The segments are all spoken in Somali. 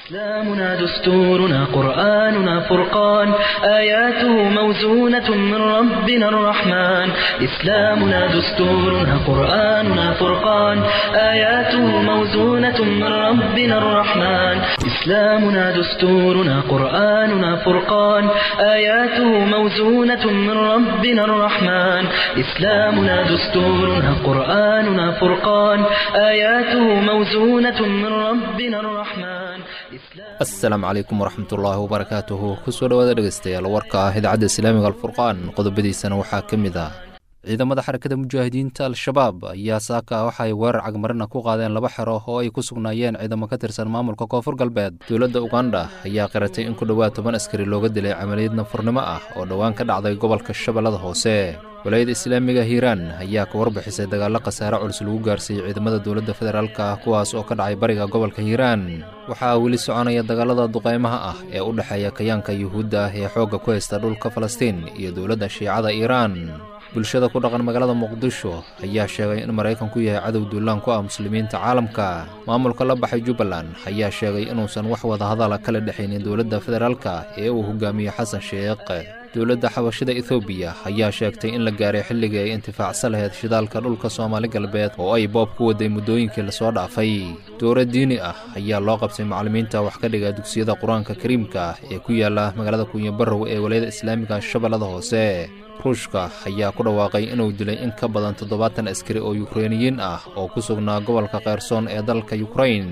إسلامنا دستورنا قرآننا فرقان آياته موزونة من ربنا الرحمن إسلامنا دستورنا قرآننا فرقان آياته موزونة من ربنا الرحمن إسلامنا دستورنا قرآننا فرقان آياته موزونة من ربنا الرحمن إسلامنا دستورنا قرآننا فرقان آياته موزونة من ربنا الرحمن asalaamu calaykum waraxmatullaahi wabarakaatuhu kusoo dhowaada dhegeystayaal warka ah idaacadda islaamiga alfurqaan qodobadiisana waxaa ka mid ah ciidamada xarakada mujaahidiinta al-shabaab ayaa saaka waxa ay weerar cagmarina ku qaadeen laba xero oo ay ku sugnaayeen ciidamo ka tirsan maamulka koonfur galbeed dowladda uganda ayaa qiratay in ku dhowaad toban askari looga dilay camaliyad nafurnimo ah oo dhowaan ka dhacday gobolka shabeellada hoose walaayada islaamiga hiiraan ayaa ka warbixisay dagaallo khasaare culus lagu gaarsiiyey ciidamada dowladda federaalka ah kuwaas oo ka dhacay bariga gobolka hiiraan waxaa weli soconaya dagaalada duqaymaha ah ee u dhexeeya kayaanka yuhuudda ah ee xoogga ku haysta dhulka falastiin iyo dowladda shiicada iiraan bulshada ku dhaqan magaalada muqdisho ayaa sheegay in maraykanku yahay cadow duulaan ku ah muslimiinta caalamka maamulka la baxay jubbaland ayaa sheegay inuusan wax wadahadala kala dhexaynin dowladda federaalka ee uu hogaamiyo xasan sheekh dowladda xabashida ethoobiya ayaa sheegtay in la gaaray xilligii ay intifaacsan lahayd shidaalka dhulka soomaali galbeed oo ay boob ku waday muddooyinkii lasoo dhaafay dowra diini ah ayaa loo qabtay macallimiinta wax ka dhiga dugsiyada qur-aanka kariimka ee ku yaala magaalada kunyabarow ee walayada islaamiga shabeellada hoose ruushka ayaa ku dhawaaqay inuu dilay in ka badan toddobaatan askari oo yukreiniyiin ah oo ku sugnaa gobolka kheyrsoon ee dalka yukrain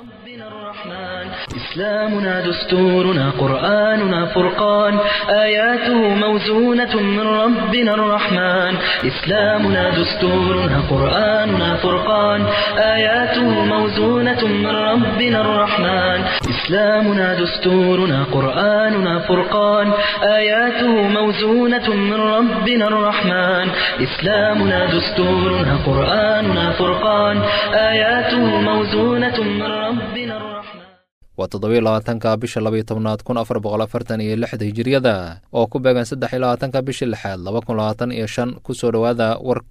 إسلامنا دستورنا قرآننا فرقان آياته موزونة من ربنا الرحمن إسلامنا دستورنا قرآننا فرقان آياته موزونة من ربنا الرحمن إسلامنا دستورنا قرآننا فرقان آياته موزونة من ربنا الرحمن إسلامنا دستورنا قرآننا فرقان آياته موزونة من ربنا الرحمن waa toddobiyo labaatanka bisha labaiyo tobnaad kun afar boqol afartan iyo lixda hijiriyada oo ku beegan saddex iyo labaatanka bisha lixaad laba kun labaatan iyo shan kusoo dhowaada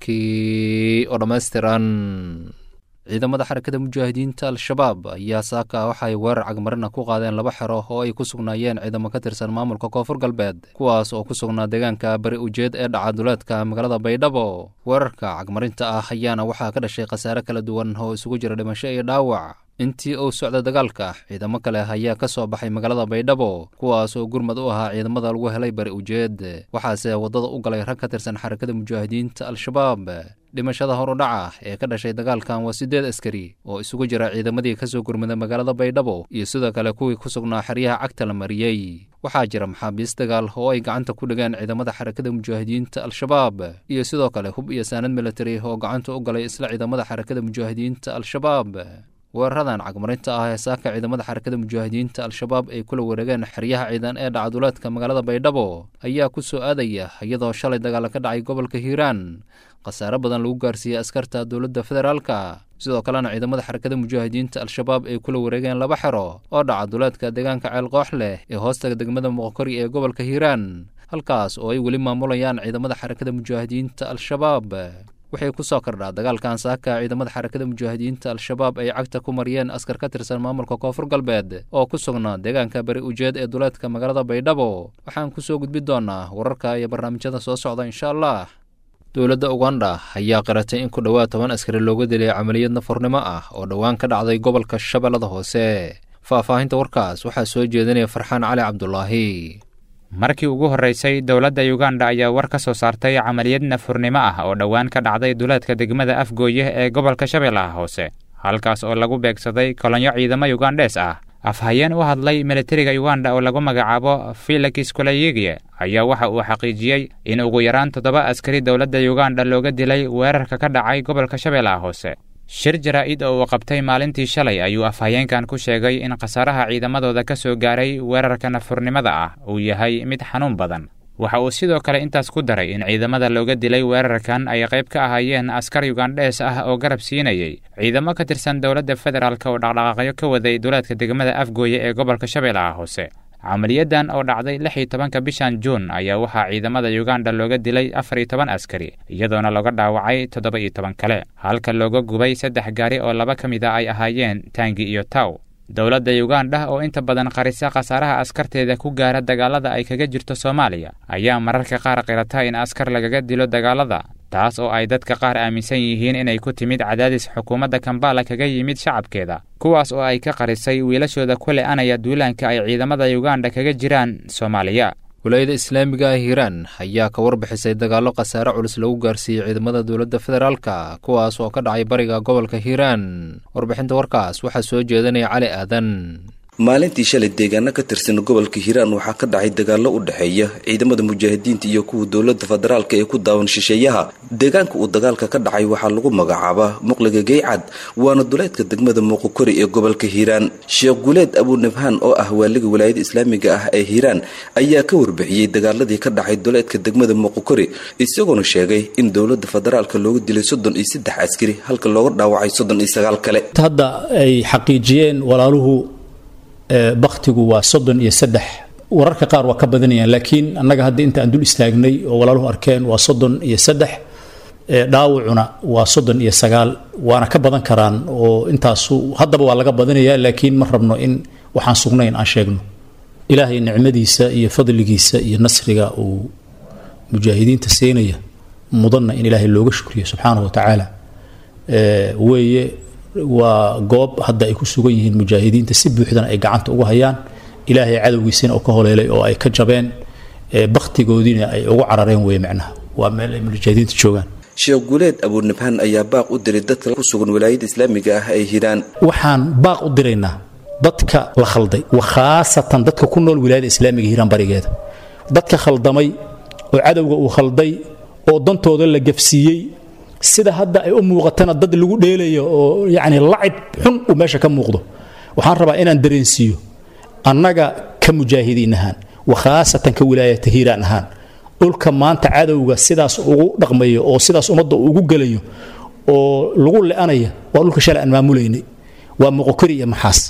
warkii oo dhammaystiran ciidamada xarakada mujaahidiinta al-shabaab ayaa saaka waxa ay weerar cagmarina ku qaadeen laba xero oo ay ku sugnaayeen ciidamo ka tirsan maamulka koonfur galbeed kuwaas oo ku sugnaa deegaanka bari ujeed ee dhacaduleedka magaalada baydhabo weerarka cagmarinta ah ayaana waxaa ka dhashay khasaare kala duwan oo isugu jira dhimasho iyo dhaawac intii uu socda dagaalka ciidamo kale ayaa ka soo baxay magaalada baydhabo kuwaas oo gurmad u ahaa ciidamada lagu helay bari ujeed waxaase waddada u galay rag ka tirsan xarakada mujaahidiinta al-shabaab dhimashada horudhaca ee ka dhashay dagaalkan waa siddeed askari oo isugu jira ciidamadii ka soo gurmaday magaalada baydhabo iyo sidoo kale kuwii ku sugnaa xeryaha cagta la mariyey waxaa jira maxaabiis dagaal oo ay gacanta ku dhigeen ciidamada xarakada mujaahidiinta al-shabaab iyo sidoo kale hub iyo saanad militari oo gacanta u galay isla ciidamada xarakada mujaahidiinta al-shabaab weeraradan cagmarinta ah ee saaka ciidamada xarakada mujaahidiinta al-shabaab ay kula wareegeen xeryaha ciidan ee dhacaduleedka magaalada baydhabo ayaa ku soo aadaya iyadoo shalay dagaal ka dhacay gobolka hiiraan khasaare badan lagu gaarsiiyey askarta dowladda federaalka sidoo kalena ciidamada xarakada mujaahidiinta al-shabaab ay kula wareegeen laba xero oo dhacaduleedka deegaanka ceelqoox leh ee hoostaga degmada muqokori ee gobolka hiiraan halkaas oo ay weli maamulayaan ciidamada xarakada mujaahidiinta al-shabaab waxay ku soo kordhaa dagaalkan saaka ciidamada xarakada mujaahidiinta al-shabaab ay cagta ku mariyeen askar ka tirsan maamulka koonfur galbeed oo ku sugnaa deegaanka bari ujeed ee duleedka magaalada baydhabo waxaan kusoo gudbi doonaa wararka iyo barnaamijyada soo socda insha allah dowladda uganda ayaa qiratay in ku dhowaad toban askari looga dilay camaliyad nafurnimo ah oo dhowaan ka dhacday gobolka shabeellada hoose faahfaahinta warkaas waxaa soo jeedinaya farxaan cali cabdulaahi markii ugu horraysay dowladda yuganda ayaa war ka soo saartay camaliyad nafurnimo ah oo dhowaan ka dhacday duleedka degmada afgooye ee gobolka shabeellaha hoose halkaas oo lagu beegsaday kolonyo ciidamo yugandhees ah afhayeen u hadlay militariga yuganda oo lagu magacaabo felix kolayigie ayaa waxa uu xaqiijiyey in ugu yaraan toddoba askari dowladda yuganda looga dilay weerarka ka dhacay gobolka shabeellaha hoose shir jaraa-id oo uu qabtay maalintii shalay ayuu afhayeenkan ku sheegay in khasaaraha ciidamadooda ka soo gaaray weerarka nafurnimada ah uu yahay mid xanuun badan waxa uu sidoo kale intaas ku daray in ciidamada looga dilay weerarkan ay qayb ka ahaayeen askar yugandhees ah oo garab siinayay ciidamo ka tirsan dowladda federaalk oo dhaqdhaqaaqyo ka waday duleedka degmada afgooye ee gobolka shabeellaha hoose camaliyadan oo dhacday lix iyo tobanka bishan juun ayaa waxaa ciidamada yuganda looga dilay afar iyo toban askari iyadoona looga dhaawacay toddoba iyo toban kale halka looga gubay saddex gaari oo laba ka mid a ay ahaayeen taangi iyo taw dowladda yugandha oo inta badan qarisa khasaaraha askarteeda ku gaara dagaalada ay kaga jirto soomaaliya ayaa mararka qaar qirata in askar lagaga dilo dagaalada taas oo ay dadka qaar aaminsan yihiin inay ku timid cadaadis xukuumadda kambala kaga yimid shacabkeeda kuwaas oo ay ka qarisay wiilashooda ku le-anaya duulaanka ay ciidamada yuganda kaga jiraan soomaaliya wilaayada islaamiga ah hiiraan ayaa ka warbixisay dagaallo khasaare culus lagu gaarsiiyey ciidamada dowladda federaalka kuwaas oo ka dhacay bariga gobolka hiiraan warbixinta warkaas waxaa soo jeedanaya cali aadan maalintii shalay deegaano ka tirsan gobolka hiiraan waxaa ka dhacay dagaallo u dhexeeya ciidamada mujaahidiinta iyo kuwa dowladda federaalka ee ku daawan shisheeyaha deegaanka uu dagaalka ka dhacay waxaa lagu magacaabaa muqliga geycad waana duleedka degmada muuqokori ee gobolka hiiraan sheekh guuleed abunabhaan oo ah waaliga walaayada islaamiga ah ee hiiraan ayaa ka warbixiyey dagaaladii ka dhacay duleedka degmada muuqokori isagoona sheegay in dowladda federaalka looga dilay soddon iyo saddex askari halka looga dhaawacay soddon iyo sagaal kale hadda ay xaqiijiyeen walaaluhu baktigu waa soddon iyo saddex wararka qaar waa ka badanayaan laakiin annaga hadda inta aan dul istaagnay oo walaaluhu arkeen waa soddon iyo saddex dhaawacuna waa soddon iyo sagaal waana ka badan karaan oo intaasu haddaba waa laga badanaya laakiin ma rabno in waxaan sugnayn aan sheegno ilaahay nicmadiisa iyo fadligiisa iyo nasriga uu mujaahidiinta siinaya mudanna in ilaahay looga shukriyo subxaanahu wa tacaala weeye waa goob hadda ay ku sugan yihiin mujaahidiinta si buuxdana ay gacanta ugu hayaan ilaahay cadowgiisina oo ka holeelay oo ay ka jabeen baktigoodiina ay ugu carareen weye macnaha waa meel ay mujaahidiinta joogaan sheekh guuleed abuunabhaan ayaa baaq u diray dadka ku sugan walaayada islaamiga ah ay hiraan waxaan baaq u diraynaa dadka la khalday wa khaasatan dadka ku nool wilaayada islaamiga hiiraan barigeeda dadka khaldamay oo cadowga uu khalday oo dantooda la gafsiiyey sida hadda ay u muuqatana dad lagu dheelayo oo yacni lacib xun uu meesha ka muuqdo waxaan rabaa inaan dareensiiyo annaga ka mujaahidiin ahaan wa khaasatan ka wilaayata hiiraan ahaan dhulka maanta cadowga sidaas ugu dhaqmayo oo sidaas ummadda ugu gelayo oo lagu le-anaya waa dhulka shalay aan maamulaynay waa moqokori iyo maxaas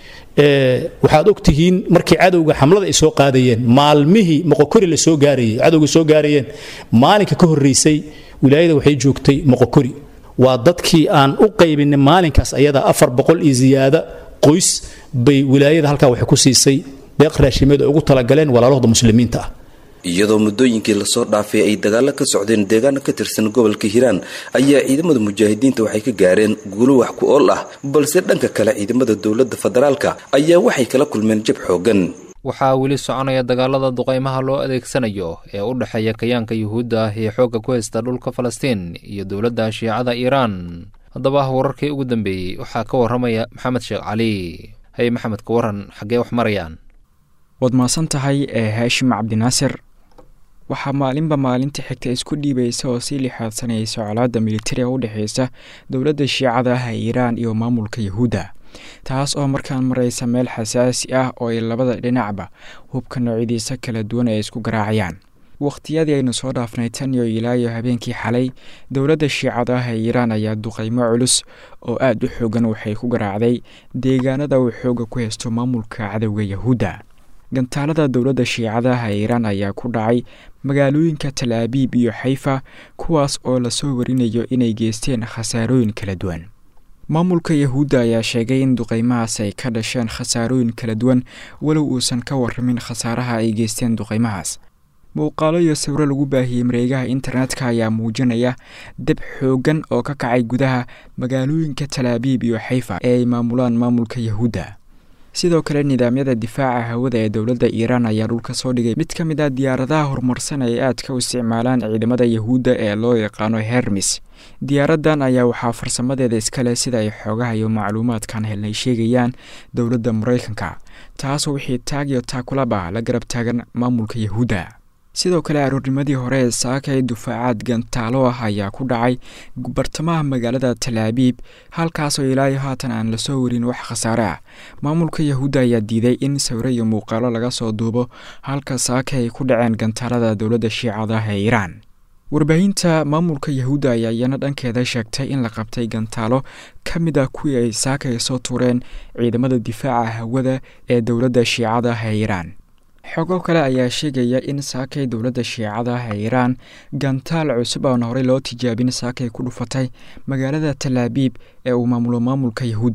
waxaad ogtihiin markii cadowga xamlada ay soo qaadayeen maalmihii moqokori la soo gaarayay cadowga soo gaarayeen maalinka ka horraysay wilaayada waxay joogtay moqokori waa dadkii aan u qaybinay maalinkaas ayada afar boqol iyo ziyaada qoys bay wilaayada halkaa waxay ku siisay deeq raashimeed ay ugu talagaleen walaalahooda muslimiinta ah iyadoo muddooyinkii lasoo dhaafay ay dagaallo ka socdeen deegaano ka tirsan gobolka hiiraan ayaa ciidamada mujaahidiinta waxay ka gaareen guulo wax ku ool ah balse dhanka kale ciidamada dowladda federaalka ayaa waxay kala kulmeen jab xooggan waxaa weli soconaya dagaalada duqaymaha loo adeegsanayo ee u dhexeeya kayaanka yuhuudda ah ee xoogga ku haysta dhulka falastiin iyo dowladda shiicada iiraan haddaba wararkii ugu dambeeyey waxaa ka warramaya maxamed sheekh cali haye maxamed ka waran xaggee wax marayaan waad mahadsan tahay ee haashim cabdinaasir waxaa maalinba maalinta xigta isku dhiibaysa oo sii lixaadsanaysa colaadda militariga u dhexeysa dowladda shiicada ah ee iiraan iyo maamulka yuhuudda taas oo markaan maraysa meel xasaasi ah oo ay labada dhinacba hubka noocyadiisa kala duwan ay isku garaacayaan wakhtiyadii aynu soo dhaafnay tan iyo ilaayo habeenkii xalay dowladda shiicada ah ee iiraan ayaa duqaymo culus oo aada u xoogan waxay ku garaacday deegaanada uu xooga ku haysto maamulka cadowga yahuudda gantaalada dowladda shiicadaha ee iiraan ayaa ku dhacay magaalooyinka tal abiib iyo xayfa kuwaas oo lasoo warinayo inay geysteen khasaarooyin kala duwan maamulka yahuudda ayaa sheegay in duqaymahaas ay ka dhasheen khasaarooyin kala duwan walow uusan ka waramin khasaaraha ay geysteen duqaymahaas muuqaalo iyo sawiro lagu baahiyey mareegaha internetka ayaa muujinaya dab xooggan oo ka kacay gudaha magaalooyinka tal abiib iyo xayfa ee ay maamulaan maamulka yahuudda sidoo kale nidaamyada difaaca hawada ee dowladda iiraan ayaa dhulka soo dhigay mid ka mid ah diyaaradaha horumarsan ay aadka u isticmaalaan ciidamada yahuudda ee loo yaqaano hermis diyaaraddan ayaa waxaa farsamadeeda iskale sida ay xoogaha iyo macluumaadkan helnay sheegayaan dowladda maraykanka taasoo wixii taag iyo taakulaba la garab taagan maamulka yahuudda sidoo kale aroornimadii hore ee saakay dufaacaad gantaalo ah ayaa ku dhacay bartamaha magaalada talaabiib halkaasoo ilaayo haatan aan lasoo warin wax khasaare ah maamulka yahuudda ayaa diiday in sawiro iyo muuqaalo laga soo duubo halka saaka ay ku dhaceen gantaalada dowladda shiicada ee iiraan warbaahinta maamulka yahuudda ayaa iyana dhankeeda sheegtay in la qabtay gantaalo ka mid ah kuwii ay saakay soo tuureen ciidamada difaaca hawada ee dowladda shiicada ee iiraan xogo kale ayaa sheegaya in saakay dowladda shiicada ah ee iiraan gantaal cusub aan horey loo tijaabin saakay ku dhufatay magaalada talaabiib ee uu maamulo maamulka yahuudda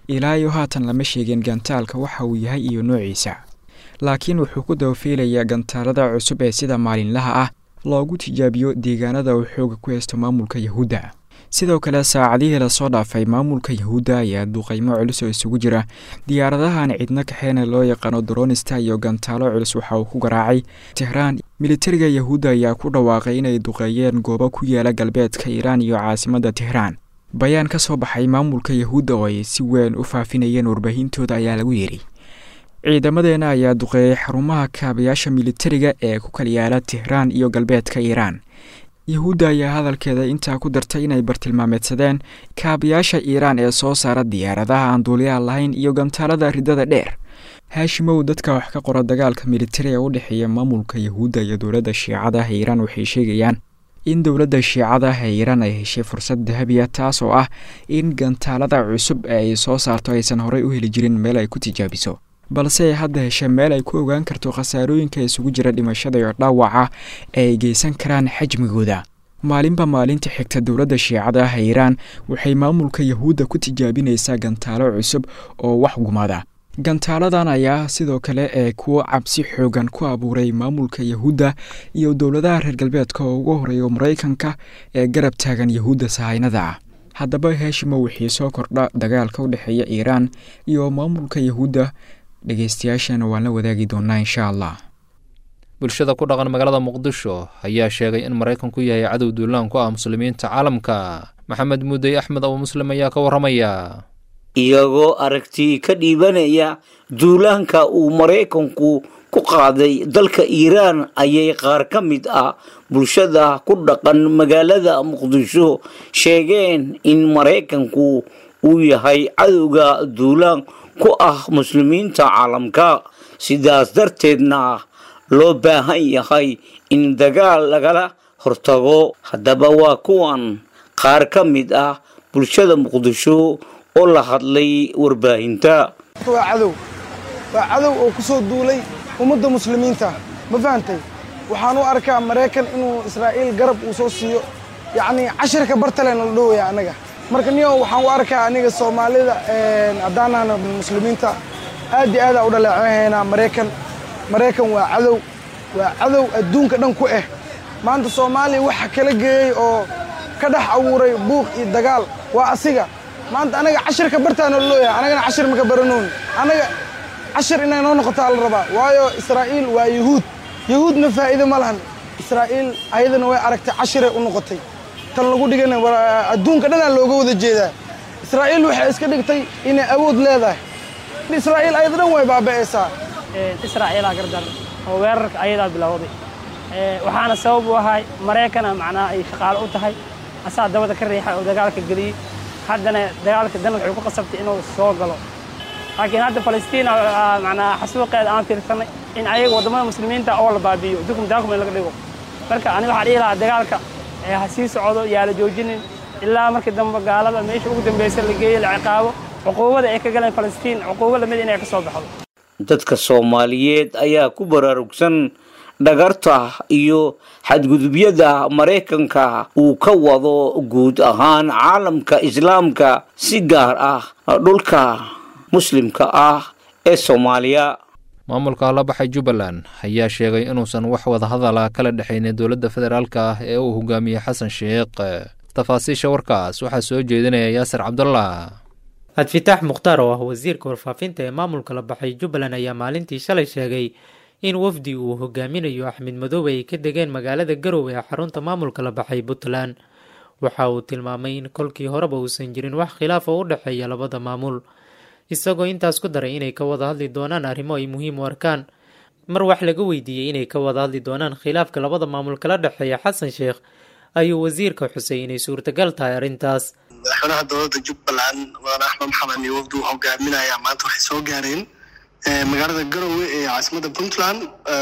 ilaa iyo haatan lama sheegin gantaalka waxa uu yahay iyo noociisa laakiin wuxuu ku dabafiilayaa gantaalada cusub ee sida maalinlaha ah loogu tijaabiyo deegaanada uu xooga ku haysto maamulka yahuudda sidoo kale saacadihii lasoo dhaafay maamulka yahuudda ayaa duqaymo culus oo isugu jira diyaaradahan cidno kaxeena loo yaqaano dronista iyo gantaalo culus waxa uu ku garaacay tehraan militariga yahuudda ayaa ku dhawaaqay inay duqeeyeen goobo ku yaala galbeedka iiraan iyo caasimadda tehraan bayaan ka soo baxay maamulka yahuudda oo ay si weyn u faafinayeen warbaahintooda ayaa lagu yidhi ciidamadeena ayaa duqeeyey xarumaha kaabayaasha militariga ee ku kala yaala tehraan iyo galbeedka iiraan yahuudda ayaa hadalkeeda intaa ku dartay inay bartilmaameedsadeen kaabayaasha iiraan ee soo saara diyaaradaha aan duuliyaha lahayn iyo gantaalada ridada dheer haashimow dadka wax ka qora dagaalka militari ee u dhexeeya maamulka yahuudda iyo dowladda shiicada ah ee iiraan waxay sheegayaan in dowladda shiicada ah ee iiraan ay heshay fursad dahabiya taas oo ah in gantaalada cusub ee ay soo saarto aysan horey u heli jirin meel ay ku tijaabiso balse ay hadda heshay meel ay ku ogaan karto khasaarooyinka isugu jira dhimashada iyo dhaawaca ee ay geysan karaan xajmigooda maalinba maalinta xigta dowladda shiicada ah ee iiraan waxay maamulka yahuudda ku tijaabinaysaa gantaalo cusub oo wax gumada gantaaladan ayaa sidoo kale ee kuwo cabsi xoogan ku abuuray maamulka yahuudda iyo dowladaha reer galbeedka oo ugu horeeya maraykanka ee garab taagan yahuudda sahaynada ah haddaba heeshimo wixii soo kordha dagaalka u dhexeeya iiraan iyo maamulka yahuudda dhegeystayaashana waan la wadaagi doonaa insha allah bulshada ku dhaqan magaalada muqdisho ayaa sheegay in maraykanku yahay cadow duulaan ku ah muslimiinta caalamka maxamed muudey axmed abu muslim ayaa ka warramaya iyagoo aragti ka dhiibanaya duulaanka uu maraykanku ku qaaday dalka iiraan ayay qaar ka mid ah bulshada ku dhaqan magaalada muqdisho sheegeen in maraykanku uu yahay cadowga duulaan ku ah muslimiinta caalamka sidaas darteedna loo baahan yahay in dagaal lagala hortago haddaba waa kuwan qaar ka mid ah bulshada muqdisho oo la hadlay warbaahinta waa cadow waa cadow oo ku soo duulay ummadda muslimiinta ma fahantay waxaan u arkaa maraykan inuu israa'iil garab uu soo siiyo yacnii cashirka bartalen la dhowaya annaga marka niyo waxaan u arkaa aniga soomaalida haddaanahna muslimiinta aad iyo aadaa u dhaleecehaynaa maraykan maraykan waa cadow waa cadow adduunka dhan ku ah maanta soomaaliya waxa kala geeyey oo ka dhex abuuray buuq iyo dagaal waa asiga maanta anaga cashirka bartaana looyahay anagana cashir maka baranoon anaga cashir inay noo noqotaa la rabaa waayo israa'iil waa yuhuud yuhuudna faa'iido ma lahan israa'iil ayadana way aragtay cashiray u noqotay tan lagu dhigana adduunka dhanaa looga wada jeedaa israa'iil waxay iska dhigtay inay awood leedahay israa'iil ayada dhan way baaba'aysaa israa'iilaa gardan oo weerarka ayadaa bilowday waxaana sabab u ahay maraykana macnaha ay shaqaalo u tahay asaa dabada ka riixay oo dagaalka geliyey haddana dagaalka dan waxay ku qasabtay inuu soo galo laakiin hadda falastiin macnaa xasuuqeeda aan fiirsanay in ayaga waddamada muslimiinta oo la baabi'iyo dukum daakum in laga dhigo marka aniga waxaa dhihi lahaa dagaalka ha sii socdo yaa la joojinin ilaa markii dambe gaalada meesha ugu dambaysa la geeyo la ciqaabo cuquubada ay ka galeen falastiin cuquubo lamid inay ka soo baxdo dadka soomaaliyeed ayaa ku baraarugsan dhagarta iyo xadgudubyada maraykanka uu ka wado guud ahaan caalamka islaamka si gaar ah dhulka muslimka ah ee soomaaliya maamulka la baxay jubbaland ayaa sheegay inuusan wax wadahadala kala dhexaynin dowladda federaalka ah ee uu hogaamiyey xasan sheekh tafaasiisha warkaas waxaa soo jeedinaya yaasir cabdullah cabdifitaax mukhtaar oo ah wasiirka warfaafinta ee maamulka la baxay jubbaland ayaa maalintii shalay sheegay in wafdi uu hogaaminayo axmed madoobe ay ka degeen magaalada garowe ee xarunta maamulka la baxay puntland waxa uu tilmaamay in kolkii horeba uusan jirin wax khilaaf oo u dhexeeya labada maamul isagoo intaas ku daray inay ka wada hadli doonaan arrimo ay muhiim u arkaan mar wax laga weydiiyey inay ka wada hadli doonaan khilaafka labada maamul kala dhexeeya xasan sheekh ayuu wasiirka xusay inay suurtagal tahay arrintaas madaxweynaha dowladda jubbaland mudane axmed maxamed iyo wafdi uu hogaaminaya maanta waxay soo gaareen magaalada garowe ee caasimadda puntland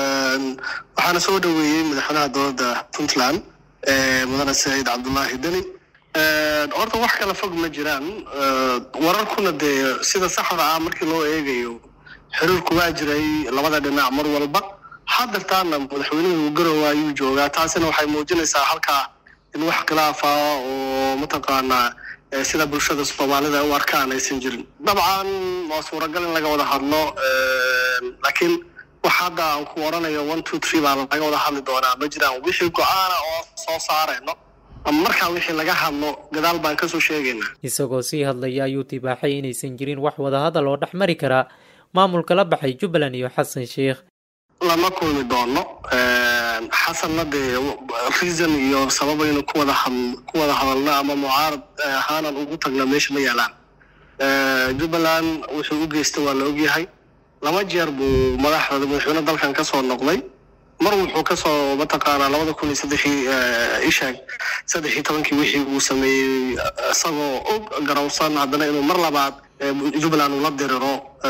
waxaana soo dhoweeyey madaxweynaha dowladda puntland mudane saciid cabdullaahi deni horta wax kala fog ma jiraan wararkuna dee sida saxda ah markii loo eegayo xiriirku waa jiray labada dhinac mar walba hadeertaana madaxweynuhu garowe ayuu joogaa taasina waxay muujinaysaa halkaa in wax khilaafa oo mataqaanaa sida bulshada soomaalida u arkaan aysan jirin dabcan waa suuragal in laga wada hadlo laakiin wax hadda aan ku oranayo one two three baa laga wada hadli doonaa ma jiraan wixii go-aana oo soo saarayno ama markaa wixii laga hadlo gadaal baan kasoo sheegaynaa isagoo sii hadlaya ayuu tibaaxay inaysan jirin wax wadahadal oo dhex mari kara maamulka la baxay jubbaland iyo xasan sheikh lama kulmi doono xasanna dee reason iyo sababaynu kuwada had ku wada hadalno ama mucaarad ahaanan ugu tagno meesha ma yaalaan jubbaland wuxuu u geystay waa la ogyahay laba jeer buu madaxda madaxweyne dalkan kasoo noqday mar wuxuu kasoo mataqaanaa labada kun iyo saddexii ishaag saddex iyo tobankii wixii uu sameeyey isagoo og garowsan haddana inuu mar labaad jubbaland uu la diriro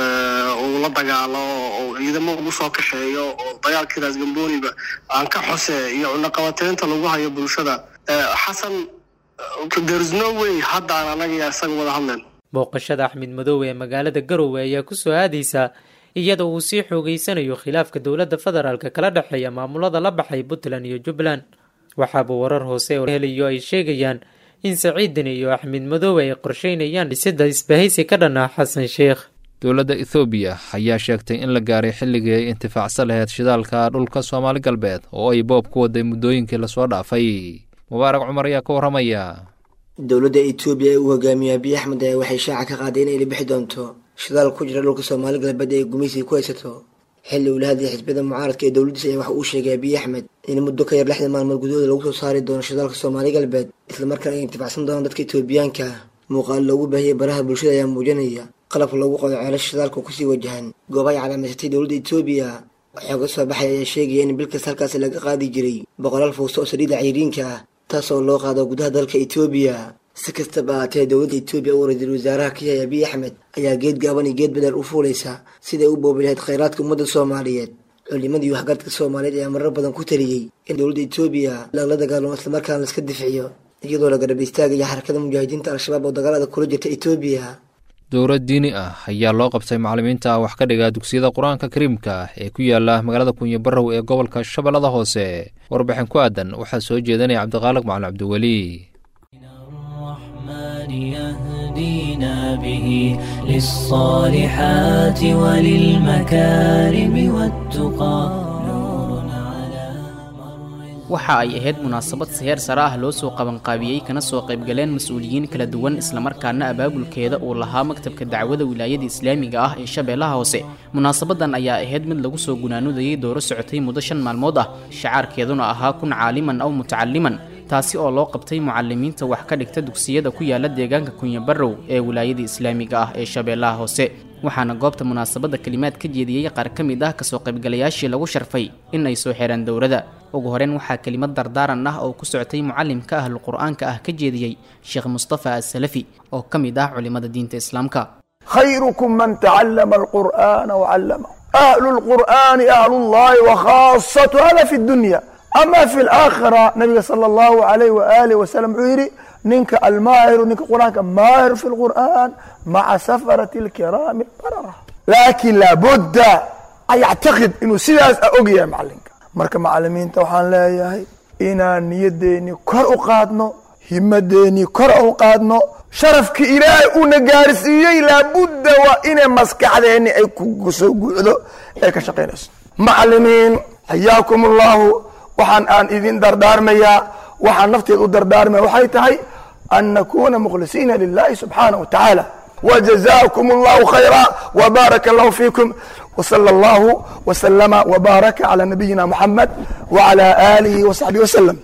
uu la dagaalo oo ciidamo ugu soo kaxeeyo oo dagaalkiidaas gamboniba aan ka xose iyo cunaqabateynta lagu hayo bulshada xasan there's no way haddaan anaga isaga wada hadleen booqashada axmed madoobe ee magaalada garowe ayaa kusoo aadaysa iyadoo uu sii xoogeysanayo khilaafka dowladda federaalk kala dhexeeya maamulada la baxay puntland iyo jubbaland waxaaba warar hoose oo helayo ay sheegayaan in saciidani iyo axmed madoobe ay qorsheynayaan dhisida isbahaysi ka dhan ah xasan sheikh dowladda ethoobiya ayaa sheegtay in la gaaray xilligii ay intifaacsan lahayd shidaalka dhulka soomaali galbeed oo ay boob ku waday muddooyinkii lasoo dhaafay mubaarak cumar ayaa ka warramaya dowladda etoobiya ee uu hogaamiyo abiy axmed ayaa waxay shaaca ka qaaday inay la bixi doonto shidaal ku jira dhulka soomaali galbeed ee gumaysiga ku haysato xilli uu la hadlayay xisbiyada mucaaradka ee dowladdiisa ayaa waxa uu sheegay abiy axmed in muddo ka yar lixdan maalmood gudahooda lagu soo saari doono shidaalka soomaali galbeed islamarkaana ay intifacsan doonaan dadka etoobiyaanka muuqaal loogu baahiyey baraha bulshada ayaa muujinaya qalabka loogu qodo ceelasha shidaalka kusii wajahan gooba ay calaamaysatay dowladda etoobiya waxaa ka soo baxaya ayaa sheegaya in bil kasta halkaasi laga qaadi jiray boqolaal fuusto oo saliida cayriinka ah taas oo loo qaado gudaha dalka etoobiya si kastaba ahaatee dowladda etoobiya oo ra-iisul wasaaraha ka yahay abiy axmed ayaa geed gaaban iyo geed bedel u fuulaysa siday u boobi lahayd khayraadka ummadda soomaaliyeed culimadii waxgaradka soomaaliyeed ayaa marar badan ku taliyey in dowladda etoobiya lagala dagaalamo islamarkaana laiska difciyo iyadoo la garab istaagaya xarakada mujaahidiinta al-shabaab oo dagaalada kula jirta etoobiya dowlad diini ah ayaa loo qabtay macallimiinta wax ka dhiga dugsiyada qur-aanka kariimka ee ku yaala magaalada kunyo barrow ee gobolka shabeellada hoose warbixin ku aadan waxaa soo jeedanaya cabdiqaaliq macalin cabdiweli يهدينا به للصالحات وللمكارم والتقى waxa ay ahayd munaasabad seheer sare ah loo soo qabanqaabiyey kana soo qaybgaleen mas-uuliyiin kala duwan islamarkaana abaabulkeeda uu lahaa maktabka dacwada wilaayada islaamiga ah ee shabeellaha hoose munaasabadan ayaa ahayd mid lagu soo gunaanudayay dooro socotay muddo shan maalmood ah shacaarkeeduna ahaa kun caaliman aw mutacaliman taasi oo loo qabtay mucalimiinta wax ka dhigta dugsiyada ku yaala deegaanka kunya barrow ee wilaayada islaamiga ah ee shabeellaha hoose waxaana goobta munaasabadda kelimaad ka jeediyey qaar ka mid ah kasoo qaybgalayaashii lagu sharfay in ay soo xiraan dowladda ugu horeyn waxaa kelimad dardaaran ah oo ku socotay mucalimka ahlu qur-aanka ah ka jeediyey sheekh mustafa asalafi oo ka mid ah culimada diinta islaamka khayrukum man tacallama alqur'aana wacallama ahlu lqur'aani ahlullahi wakhaasatu hada fi dunya ama fi laakhira nabiga sala allahu alayh waaalih wasalam wuxuu yidhi ninka almaahiru ninka qur-aanka maahir fi lqur'an maca safarati alkiraami albarara laakin laabudda an yactaqid inuu sidaas a og yahay macalinka marka macalimiinta waxaan leeyahay inaan niyadeennii kor u qaadno himadeennii kor u qaadno sharafkii ilaahay uuna gaarsiiyey laabudda waa inay maskaxdeenni ay ku soo guucdo ee ka shaqaynayso macalimiin xayaakum allahu waxaan aan idin dardaarmayaa waxaan nafteed u dardaarmaya waxay tahay an nakuna mukhlisiina lilahi subxaanaه wa tacaala wjazakum allahu khayra wbaaraka allahu fiikum wsala allahu wslama wbaaraka cala nabiyina muxamed wcala aalihi wsaxbihi wslem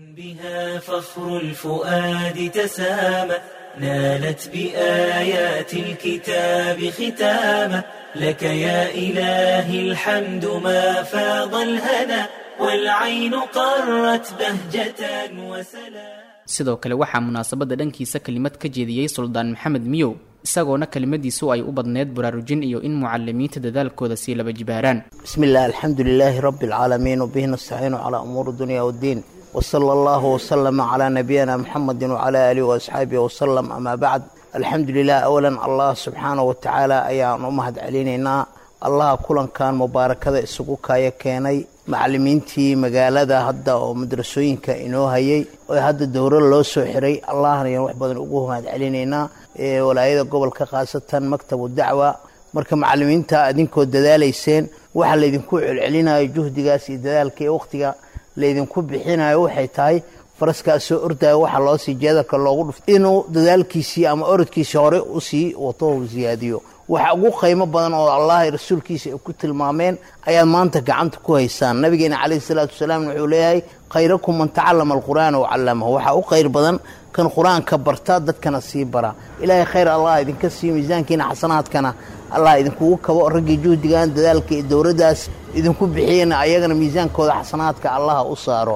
بها فخر الفؤاد تسامى نالت بآيات الكتاب ختاما لك يا إلهي الحمد ما فاض الهنا والعين قرت بهجة وسلام sidoo kale waxaa munaasabadda dhankiisa kelimad ka jeediyey suldaan maxamed miyow isagoona kelimadiisu ay u badneyd baraarujin iyo in mucalimiinta dadaalkooda sii laba jibaaraan بسم الله الحمد لله رب العالمين وبه نستعين على أمور الدنيا والدين وصلى الله وسلم على نبينا محمد وعلى آله وأصحابه وسلم أما بعد الحمد لله أولا الله سبحانه وتعالى أيان أمهد علينا allaha kulankan mubaarakada isugu kaya keenay macalimiintii magaalada hadda oo madrasooyinka inoo hayay oo hadda dowro loo soo xiray allahna ayaan wax badan ugu mahad celinaynaa walaayada gobolka khaasatan maktabu dacwa marka macalimiinta idinkoo dadaalayseen waxa laydinku celcelinayo juhdigaas iyo dadaalka iyo wakhtiga laydinku bixinayo waxay tahay faraskaas soo ordaayo waxaa loo sii jeedalka loogu dhuft inuu dadaalkiisii ama orodkiisii hore usii wato u siyaadiyo waxa ugu qiimo badan oo allah rasuulkiisa ay ku tilmaameen ayaad maanta gacanta ku haysaan nabigeena calayhi salaatu wasalaam wuxuu leeyahay khayrakum man tacallama alqur'aana wacallamahu waxaa u khayr badan kan qur-aanka barta dadkana sii bara ilaahay khayr allah idinka siiyo miisaankiina xasanaadkana allah idinkugu kabo raggii juhdigan dadaalka iyo dowladdaas idinku bixiyena ayagana miisaankooda xasanaadka allaha u saaro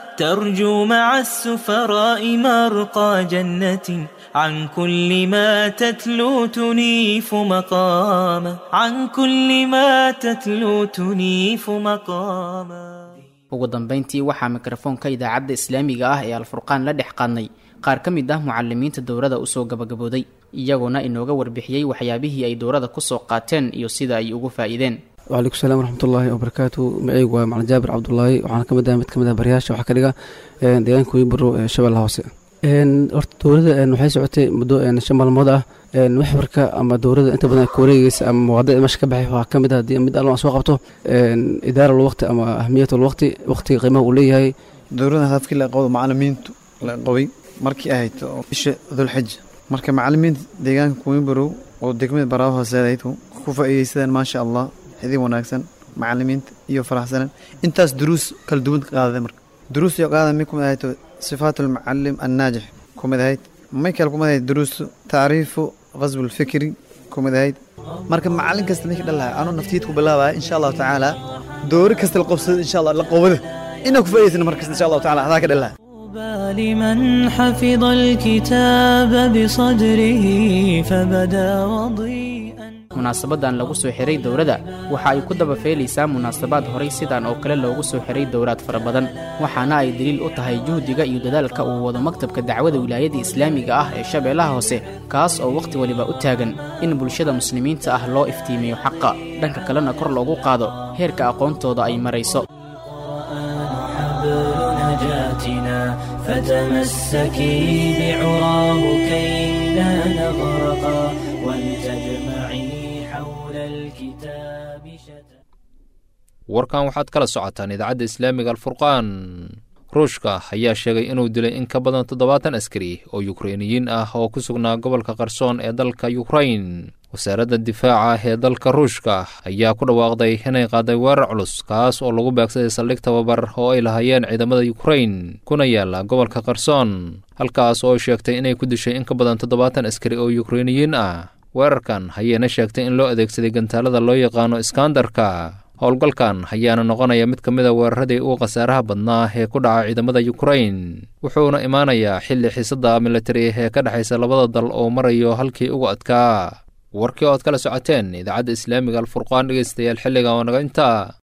ترجو مع السفراء مرقى جنة عن كل ما تتلو تنيف مقاما عن كل ما تتلو تنيف مقاما ugu dambayntii waxaa mikrofoonka idaacadda islaamiga ah ee alfurqaan la dhex qaadnay qaar ka mid ah mucalimiinta dowrada usoo gabagabooday iyagoona inooga warbixiyey waxyaabihii ay dowrada kusoo qaateen iyo sida ay ugu faa'iideen wcalaykum salam waraxmatullaahi wabarakaatu magaceygu waa macalin jaabir cabdulaahi waxaana ka mid ah mid ka mid ah baryaasha waxaa ka dhiga deegaanka wiibaro ee shabeellaha hoose horta dowladda waxay socotay muddo shan maalmood ah waxbarka ama dowladda inta badan ka wareegeysa ama muwaadada meesha ka baxay waxaa ka mid ah mid allo aan soo qabto idaara lwaqti ama ahmiyat lwaqti waqtiga qiimaha uu leeyahay dowladda hadafkii la qabdo macalimiintu la qabay markii ahayd bisha dulxija marka macalimiinta deegaanka wiibaro oo degmada baraawo hooseedayd ku faa'iideysadeen maasha allah idin wanaagsan macalimiinta iyo faraxsanan intaas duruus kala duwan qaadada marka duruus iyo qaada mid kumid ahayd sifaat almucalim annaajix kumid ahayd may kale kumid ahayd duruus tacriifu qasbu lfikri kumid ahayd marka macalin kasta ninka dhalahay anuu naftiid ku bilaabaya insha allahu tacaala doori kasta la qabsada insha allah la qowada inaa ku faa'idaysana markasta insha allahu taala adaa ka dhalahay لمن حفظ الكتاب بصدره فبدا وضيئا munaasabadan lagu soo xiray dowladda waxa ay ku daba feelaysaa munaasabaad horay sidan oo kale loogu soo xiray dowlaad fara badan waxaana ay daliil u tahay juhdiga iyo dadaalka uu wado maktabka dacwada wilaayada islaamiga ah ee shabeellaha hoose kaas oo wakhti waliba u taagan in bulshada muslimiinta ah loo iftiimiyo xaqa dhanka kalena kor loogu qaado heerka aqoontooda ay marayso فتمسكي بعراه كي لا نغرقا ولتجمعي حول الكتاب شتى warkan waxaad kala socotaan idaacadda islaamiga alfurqaan ruushka ayaa sheegay inuu dilay in ka badan toddobaatan askari oo yukreiniyiin ah oo ku sugnaa gobolka qarsoon ee dalka yukrain wasaaradda difaaca ee dalka ruushka ayaa ku dhawaaqday inay qaaday weerar culus kaas oo lagu beegsaday saldhig tababar oo ay lahaayeen ciidamada yukrain kuna yaala gobolka qarsoon halkaas oo ay sheegtay inay ku dishay in ka badan toddobaatan askari oo yukreiniyiin ah weerarkan ayayna sheegtay in loo adeegsaday gantaalada loo yaqaano iskandarka howlgalkan ayaana noqonaya mid ka mid a weeraradii ugu khasaaraha badnaa ee ku dhaca ciidamada yukrain wuxuuna imaanayaa xilli xiisadda militari ee ka dhexaysa labada dal oo marayo halkii ugu adkaa warkii ood kala socoteen idaacadda islaamiga alfurqaan dhegeystayaal xilliga oo naga intaa